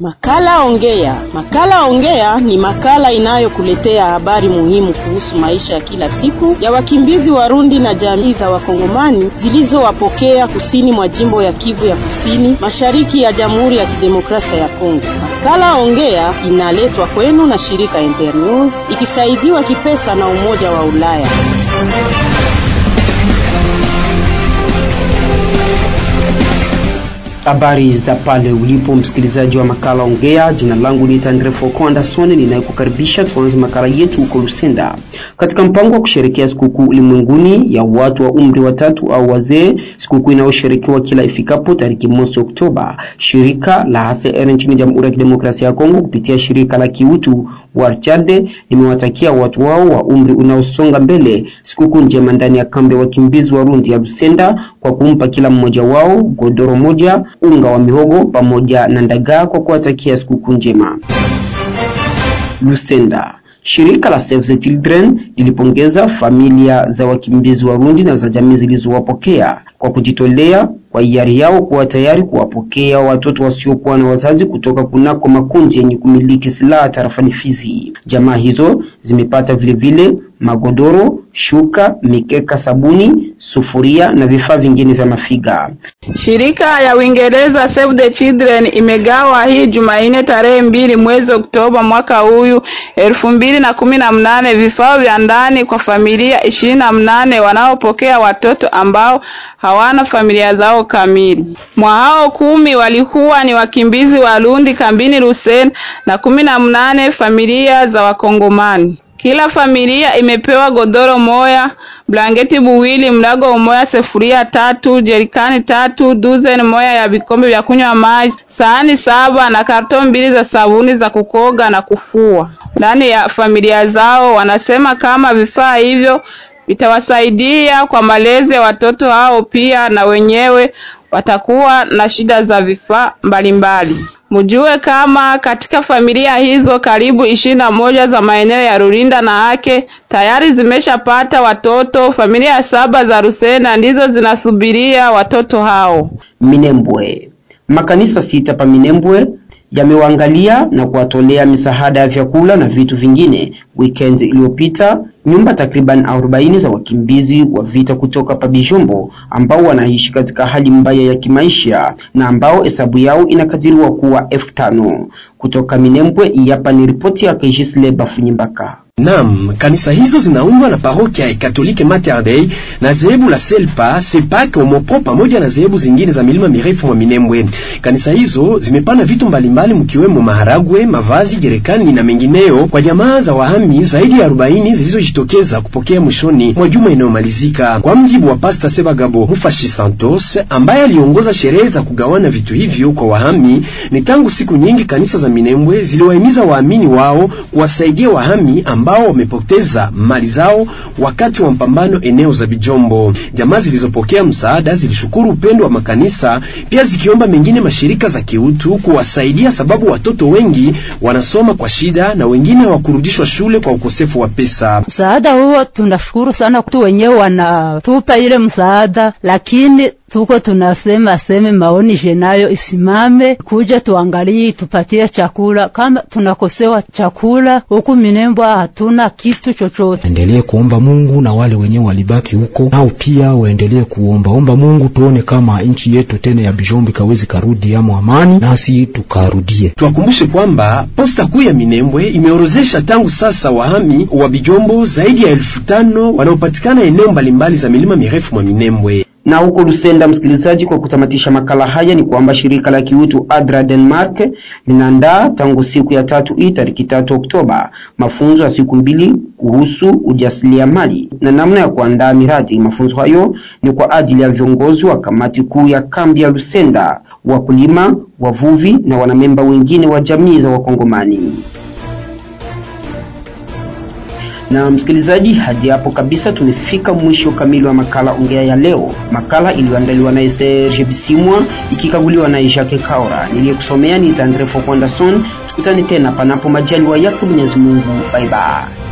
Makala Ongea. Makala Ongea ni makala inayokuletea habari muhimu kuhusu maisha ya kila siku ya wakimbizi Warundi na jamii za Wakongomani zilizowapokea kusini mwa jimbo ya Kivu ya Kusini, mashariki ya Jamhuri ya Kidemokrasia ya Kongo. Makala Ongea inaletwa kwenu na shirika Ember News ikisaidiwa kipesa na Umoja wa Ulaya. Habari za pale ulipo msikilizaji wa makala Ongea. Jina langu ni Andre Foko Anderson, ninayekukaribisha tuanze makala yetu huko Lusenda. Katika mpango wa kusherekea sikukuu ulimwenguni ya watu wa umri wa tatu au wazee, sikukuu inayosherekewa kila ifikapo tariki mosi Oktoba, shirika la HCR nchini Jamhuri ya Kidemokrasia ya Kongo kupitia shirika la kiutu Warchade limewatakia watu wao wa umri unaosonga mbele sikukuu njema ndani ya kambi ya wakimbizi Warundi ya Lusenda kwa kumpa kila mmoja wao godoro moja unga wa mihogo pamoja na ndagaa kwa kuwatakia sikukuu njema. Lusenda. Shirika la Save the Children lilipongeza familia za wakimbizi Warundi na za jamii zilizowapokea kwa kujitolea kwa hiari yao kuwa tayari kuwapokea watoto wasiokuwa na wazazi kutoka kunako makundi yenye kumiliki silaha tarafani Fizi. Jamaa hizo zimepata vile vile magodoro, shuka, mikeka, sabuni, sufuria na vifaa vingine vya mafiga. Shirika ya Uingereza Save the Children imegawa hii Jumanne tarehe mbili mwezi Oktoba mwaka huyu elfu mbili na kumi na mnane vifaa vya ndani kwa familia ishirini na mnane wanaopokea watoto ambao hawana familia zao kamili. Mwa hao kumi walikuwa ni wakimbizi Warundi kambini Lusenda na kumi na mnane familia za Wakongomani. Kila familia imepewa godoro moya, blanketi buwili, mlago umoya, sefuria tatu, jerikani tatu, duzeni moya ya vikombe vya kunywa maji, sahani saba na karton mbili za sabuni za kukoga na kufua. Ndani ya familia zao wanasema kama vifaa hivyo vitawasaidia kwa malezi ya watoto hao, pia na wenyewe watakuwa na shida za vifaa mbalimbali. Mjue kama katika familia hizo karibu ishirini na moja za maeneo ya Rurinda na Ake tayari zimeshapata watoto. Familia saba za Rusena ndizo zinasubiria watoto hao. Minembwe. Makanisa sita pa Minembwe yamewaangalia na kuwatolea misaada ya vyakula na vitu vingine. Weekend iliyopita nyumba takriban 40 za wakimbizi wa vita kutoka Pabijombo ambao wanaishi katika hali mbaya ya kimaisha na ambao hesabu yao inakadiriwa kuwa elfu tano. Kutoka Minembwe, hapa ni ripoti ya Kejisle Bafunyimbaka. Naam, kanisa hizo zinaundwa na parokia ya Katolike Mater Dei na zehebu la Selpa, Sepak, Omopo pamoja na zehebu zingine za milima mirefu mwa Minembwe. Kanisa hizo zimepana vitu mbalimbali mkiwemo maharagwe, mavazi, jerekani na mengineyo kwa jamaa za wahami zaidi ya 40 zilizojitokeza kupokea mwishoni mwa juma inayomalizika. Kwa mjibu wa Pastor Sebagabo Mufashi Santos ambaye aliongoza sherehe za kugawana vitu hivyo kwa wahami, ni tangu siku nyingi kanisa za Minembwe ziliwahimiza waamini wao kuwasaidia wahami ambao wamepoteza mali zao wakati wa mpambano eneo za Bijombo. Jamaa zilizopokea msaada zilishukuru upendo wa makanisa, pia zikiomba mengine mashirika za kiutu kuwasaidia, sababu watoto wengi wanasoma kwa shida na wengine hawakurudishwa shule kwa ukosefu wa pesa. Msaada huo tunashukuru sana, tu wenyewe wanatupa ile msaada, lakini tuko tunasema seme maoni jenayo isimame kuja tuangalie, tupatie chakula kama tunakosewa chakula huku Minembwe, hatuna kitu chochote. Endelee kuomba Mungu na wale wenyewe walibaki huko nao pia waendelee kuombaomba Mungu, tuone kama nchi yetu tena ya Bijombo kawezi karudi amo amani, nasi tukarudie. Tuwakumbushe kwamba posta kuu ya Minembwe imeorozesha tangu sasa wahami wa Bijombo zaidi ya elfu tano wanaopatikana eneo mbalimbali za milima mirefu mwa Minembwe na huko Lusenda, msikilizaji, kwa kutamatisha makala haya ni kwamba shirika la kiutu Adra Denmark linaandaa tangu siku ya tatu hii tariki tatu Oktoba mafunzo ya siku mbili kuhusu ujasiriamali na namna ya kuandaa miradi. Mafunzo hayo ni kwa ajili ya viongozi wa kamati kuu ya kambi ya Lusenda, wakulima, wavuvi na wanamemba wengine wa jamii za Wakongomani. Na msikilizaji, hadi hapo kabisa tumefika mwisho kamili wa makala ongea ya leo, makala iliyoandaliwa na Serge Bisimwa ikikaguliwa na Jacques Kaora. Niliyekusomea ni Andre Fokwandason. Tukutane tena panapo majaliwa yake Mwenyezi Mungu. Bye bye.